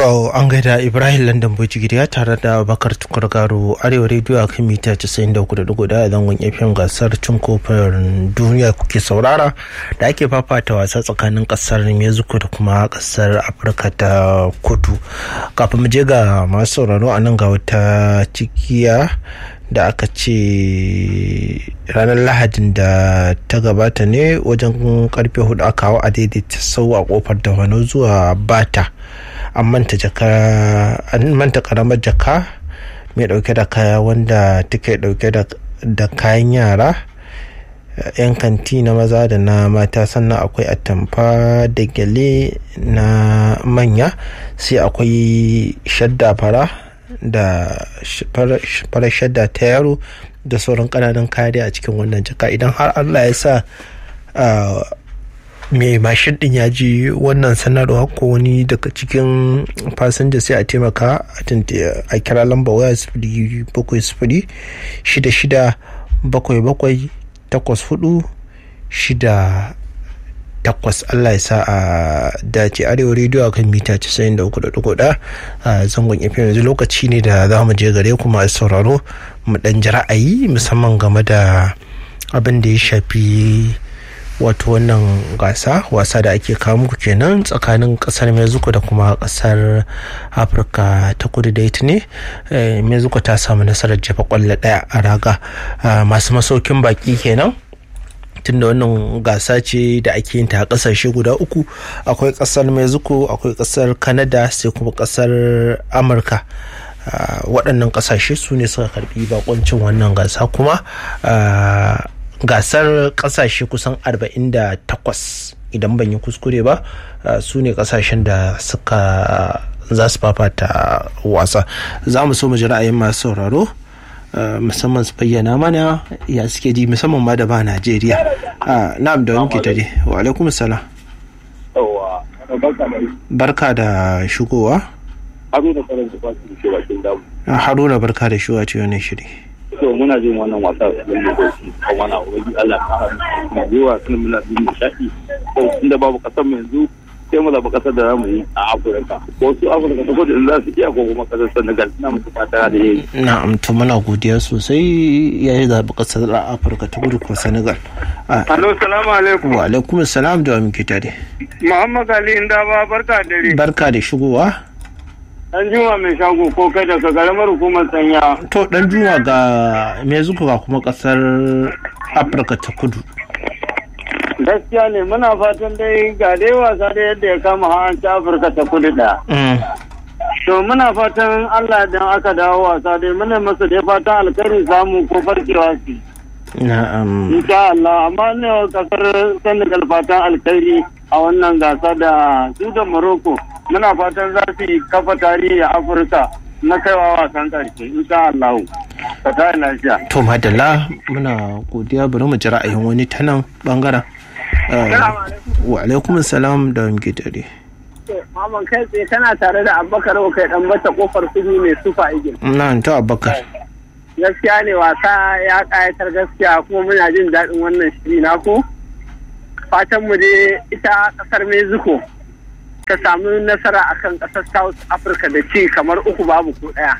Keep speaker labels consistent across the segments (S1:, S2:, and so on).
S1: To an gaida Ibrahim London Bojigiriya tare da Bakar Tukur Garo Arewa Radio a kan mita 93.4 a zangon FM gasar cin kofin duniya kuke saurara da ake fafata wasa tsakanin kasar Mexico da kuma kasar Afirka ta kudu. Kafin mu je ga masu sauraro a nan ga wata cikiya da aka ce ranar lahadin da ta gabata ne wajen karfe hudu aka hau a daidaita sau a kofar da wani zuwa bata. an manta jaka an manta karamar jaka mai dauke da kaya wanda take dauke da kayan yara yan kanti na maza da na mata sannan akwai atamfa da gyale na manya sai akwai shadda fara da fara shadda ta yaro da sauran kananan kaya a cikin wannan jaka idan har allah ya sa mai mashin din ya ji wannan sanarwa ko wani daga cikin fasinja sai a taimaka a kira lamba waya sifiri bakwai sifiri shida shida bakwai bakwai takwas hudu shida takwas Allah ya sa a dace arewa rediyo kan mita 93.4 a zangon FM yanzu lokaci ne da za mu je gare kuma sauraro mu dan ji ra'ayi musamman game da abin da ya shafi wato wannan gasa wasa da ake kawo muku kenan tsakanin kasar mexico da kuma kasar afirka ta kudu da ita ne mexico ta samu nasarar jefa kwallo daya a raga masu masaukin baki kenan tunda wannan gasa ce da ake yin ta a kasashe guda uku akwai kasar mexico akwai kasar canada sai kuma kasar amurka waɗannan kasashe su ne suka karbi bakoncin wannan gasa kuma gasar kasashe kusan 48 idan ban yi kuskure ba su ne kasashen da suka za su fafata wasa za mu so mu ji ra'ayin masu sauraro musamman su bayyana mana ya suke ji musamman ma da ba najeriya na'am da wanke tare wa alaikum salam barka da shigowa haruna barka da shigowa ce wani shiri
S2: to muna jin wannan wasa da lokaci kuma na wani Allah ta mu zuwa sun muna jin nishaɗi to inda babu kasar mu yanzu sai mu zaɓi kasar da zamu yi a Afirka ko su Afirka ta kudu in za su iya ko kuma kasar Senegal ina musu fata da yayi
S1: na'am to muna godiya sosai ya yi zaɓi kasar Afirka ta kudu ko Senegal
S3: Alo salamu alaikum
S1: wa alaikum salam da muke tare
S3: Muhammad Ali Indaba barka da dare
S1: barka da shigowa
S3: Dan Juma mai shago ko kai daga garamar hukumar sanya.
S1: To dan Juma ga me zuku ga kuma kasar Afirka ta kudu.
S3: Gaskiya ne muna fatan dai ga dai wasa da yadda ya kama an ta Afirka ta kudu da. To muna fatan Allah dan aka dawo wasa dai muna masa dai fatan alkhairi samu ko farkewa su.
S1: Na'am.
S3: Insha Allah amma ne kasar Senegal fatan alkhairi a wannan gasa da su da Morocco. muna fatan za su yi kafa tarihi a afirka na kaiwa wasan karshe insha Allah ka ta lafiya
S1: to madalla muna godiya bari mu ji ra'ayin wani ta nan bangaren wa alaikum salam da muke dare
S4: Maman kai tsaye kana tare da Abubakar kai dan bata kofar kudu mai sufa igil.
S1: Na ta Abubakar.
S4: Gaskiya ne wasa ya kayatar gaskiya kuma muna jin daɗin wannan shiri na ku. Fatan mu dai ita kasar Mexico ta samu nasara akan kasar South Africa da ci kamar uku babu ko ɗaya.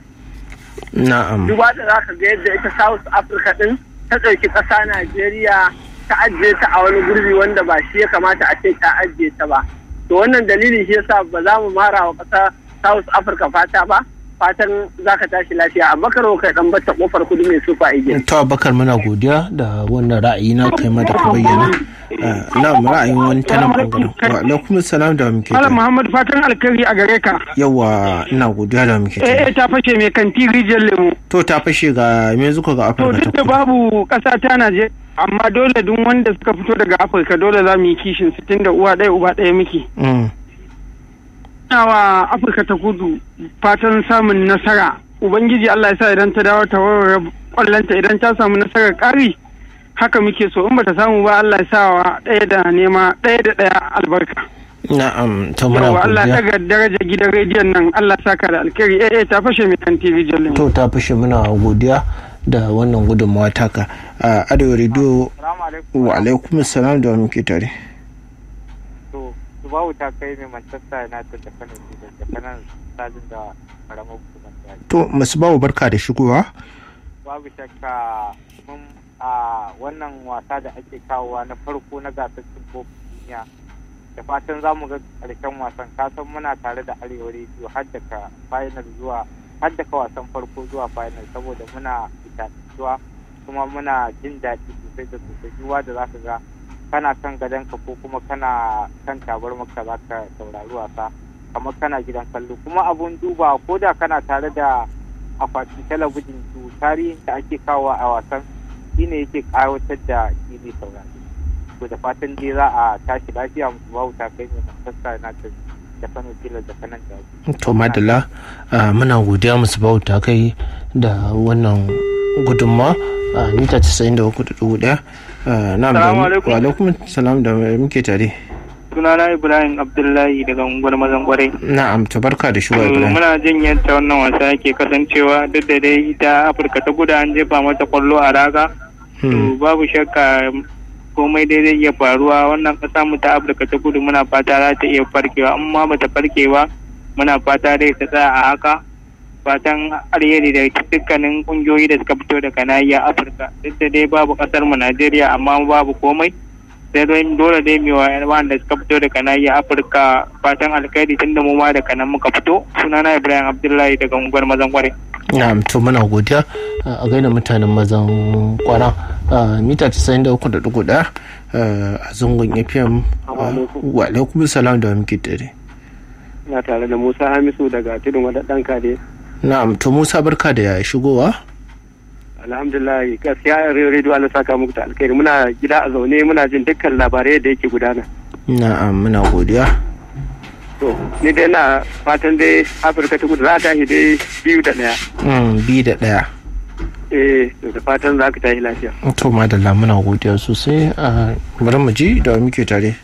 S1: Na'am.
S4: Duba da za ka ga yadda ita South Africa din ta ɗauki ƙasa Najeriya ta ajiye ta a wani gurbi wanda ba shi ya kamata a ce ta ajiye ta ba. To wannan dalili shi yasa ba za mu mara wa ƙasa South Africa fata ba. fatan za ka tashi lafiya a bakar kai dan bata kofar kudu mai sufa igil.
S1: To bakar muna godiya da wannan ra'ayi na kai ma da ka bayyana. Na mu ra'ayin wani ta nan bangaren. Wa alaikum salam da muke.
S5: Malam Muhammad fatan alkhairi a gare ka.
S1: Yawa ina godiya da muke.
S5: Eh ta fashe mai kanti rijiyar lemu.
S1: To ta fashe ga me zuka ga
S5: To
S1: Afirka ta
S5: duk da
S1: kudu.
S5: babu ƙasa ta Najeriya amma dole duk wanda suka fito daga Afirka dole za mu yi kishin su tunda uwa ɗaya uba ɗaya muke.
S1: Mm.
S5: Ina wa Afirka ta kudu fatan samun nasara. Ubangiji Allah ya sa idan ta dawo ta warware kwallonta idan ta samu nasarar ƙari haka muke so in bata samu ba Allah ya sa wa ɗaya da nema ɗaya da ɗaya albarka.
S1: Na'am to muna
S5: Yawa Allah
S1: godiya.
S5: daga daraja gidan rediyon nan Allah saka da alkhairi eh eh ta fashe mai kan TV jallin.
S1: To ta fashe muna godiya da wannan gudunmawa taka. A Arewa Radio wa alaikum salam da muke tare.
S3: To
S6: babu ta kai mai manchester united da kano da kanan sajin da karamar hukumar jihar
S1: to masu babu barka da shigowa
S6: babu shakka mun a wannan wasa da ake kawowa na farko na gasar cin kofin duniya da fatan za mu ga karshen wasan kasan muna tare da arewa rediyo har daga final zuwa har daga wasan farko zuwa final saboda muna zuwa kuma muna jin daɗi sosai da sosai duwa da za ka ga kana kan gadonka ko kuma kana kan tabar maka za ka saurari wasa kamar kana gidan kallo kuma abun duba ko da kana tare da akwatin talabijin to tarihin da ake kawo a wasan shine yake kawatar da shi ne saurari to da fatan dai za a tashi lafiya musu babu ta kai ne manchester united da kano tilas da kanan da
S1: to madalla muna godiya musu bawu ta kai da wannan gudunma a mita 93.1 na wa alaikum salam da muke tare
S7: sunana ibrahim abdullahi daga unguwar mazan kwarai
S1: na'am to barka da shuwa ibrahim
S7: muna jin yadda wannan wasa yake kasancewa duk da dai ita afirka ta guda an jefa mata kwallo a raga to babu shakka komai dai zai iya faruwa wannan kasa mu ta afirka ta kudu muna fata za ta iya farkewa amma bata farkewa muna fata dai ta tsaya a haka fatan alheri da dukkanin kungiyoyi da suka fito daga nahiyar afirka duk da dai babu kasar mu najeriya amma babu komai sai dai dole dai mu wanda suka fito daga nahiyar afirka fatan alkhairi tunda mu ma daga nan muka fito sunana ibrahim abdullahi daga unguwar mazan kware
S1: na'am to muna godiya a gaida mutanen mazan kwara mita 93.1 a zangon fm wa alaikum salam da muke tare
S8: na tare da musa hamisu daga tudun wadaddan kade
S1: na'am to musa barka da shigowa
S8: alhamdulillah gaskiya rediyo Allah saka muku da alkhairi muna gida a zaune muna jin dukkan labarai da yake gudana
S1: na'am muna godiya
S8: to ni dai na fatan dai afirka ta kudu za ta tashi dai biyu da daya
S1: biyu da daya
S8: eh da fatan za ka tashi lafiya
S1: to madalla muna godiya sosai a bari mu ji da muke tare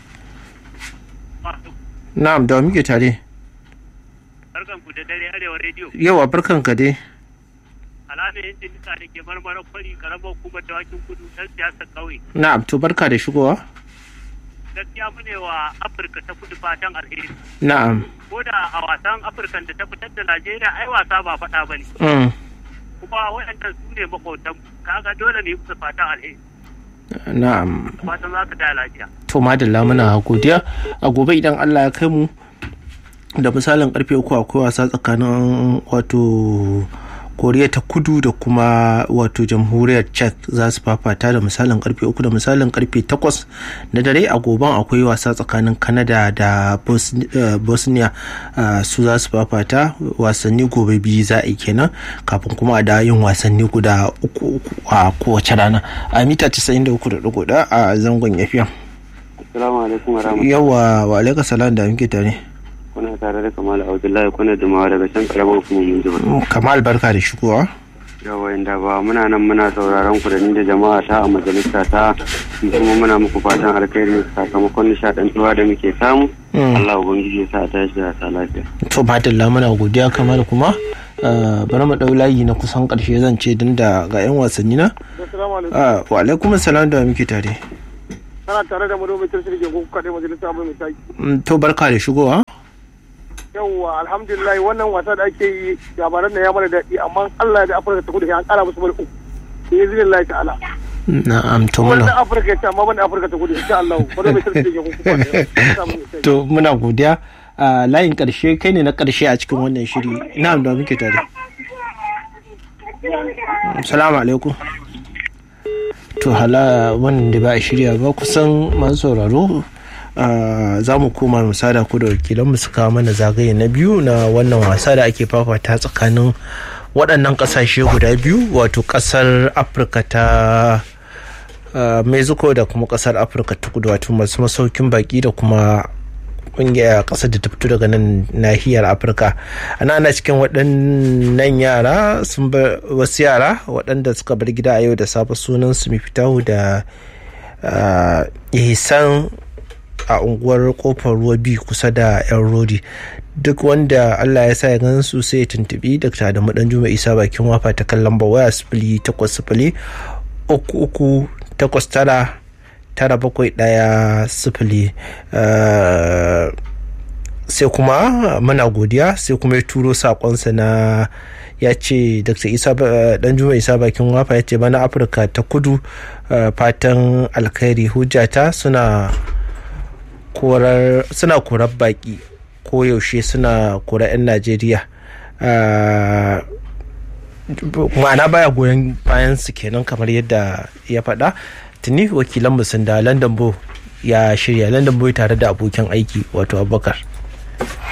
S1: na'am da muke tare
S9: barkan ku da dare arewa rediyo
S1: yawa barkan ka dai
S9: alhaji yin jinisa da ke marmarar kwari karamar hukumar dawakin kudu ɗan siyasar ƙauye
S1: na'am to barka da shigowa
S9: gaskiya mu ne wa afirka ta kudu fatan alheri
S1: na'am
S9: ko da a wasan afirkan da ta fitar da najeriya ai wasa ba faɗa ba ne kuma waɗannan su ne makwautan kaga dole ne musu fatan alheri
S1: na'am
S9: fatan za ka da lafiya
S1: to madalla muna godiya a gobe idan allah ya kai mu da misalin karfe uku akwai wasa tsakanin wato koriya ta kudu da kuma wato jamhuriyar czech za su fafata da misalin karfe uku da misalin karfe takwas na dare a goban akwai wasa tsakanin canada da bosnia su za su fafata wasanni gobe biyu za a yi kenan kafin kuma a da yin wasanni guda uku uku a kowace rana a mita 93.1 a zangon yafiya
S8: assalamu alaikum wa rahmatullahi
S1: yawa wa alaika salam da muke tare
S8: kuna tare da kamal abdullahi kuna jimawa daga can karamar hukumomin jama'a
S1: kamal barka da shigowa
S8: yawa inda ba muna nan muna sauraron ku da ni da jama'a ta a majalisa ta kuma muna muku fatan alkhairi sakamakon nishadantuwa da muke samu Allah ubangiji ya sa ta shi da ta lafiya
S1: to madalla muna godiya kamal kuma bari mu dau layi na kusan karshe zan ce din da ga yan wasanni na wa alaikum salam da muke tare
S10: kana tare da madomin tirshir ke kuka kaɗai majalisa mai misali
S1: to barka da shigowa
S10: yawwa alhamdulillah wannan wasa da ake yi labaran da ya mana daɗi amma Allah da Afirka ta kudu an ƙara musu bari uku bi iznillahi ta'ala
S1: na'am to muna
S10: wannan Afirka ce amma ban Afirka ta kudu insha Allah wanda mai sarki ke kuka
S1: to muna godiya a layin karshe kai ne na karshe a cikin wannan shiri na'am da muke tare assalamu alaikum to hala wannan da ba a shirya ba kusan masu sauraro za mu koma mu sada ku da wakilanmu su kawo mana zagaye na biyu na wannan wasa da ake fafata tsakanin waɗannan ƙasashe guda biyu wato ƙasar afirka ta mexico da kuma ƙasar afirka ta kudu wato masu masaukin baki da kuma ƙungiyar ƙasar da ta fito daga nan nahiyar afirka ana ana cikin waɗannan yara sun bar wasu yara waɗanda suka bar gida a yau da safe sunan su mifitahu da ihsan a unguwar kofar ruwa biyu kusa da yan rodi duk wanda allah ya sa ya gan su sai ya tuntubi dr da madan juma isa bakin wafa ta kan lamba waya sifili takwas sifili uku uku takwas tara tara bakwai ɗaya sifili sai kuma muna godiya sai kuma ya turo sakonsa na ya ce dr isa dan juma isa bakin wafa ya ce bana afirka ta kudu fatan alkhairi hujjata suna korar suna korar baki ko yaushe suna korar 'yan najeriya ma'ana baya goyon bayan su kenan kamar yadda ya faɗa tuni wakilan sun da london bo ya shirya london boy tare da abokin aiki wato abubakar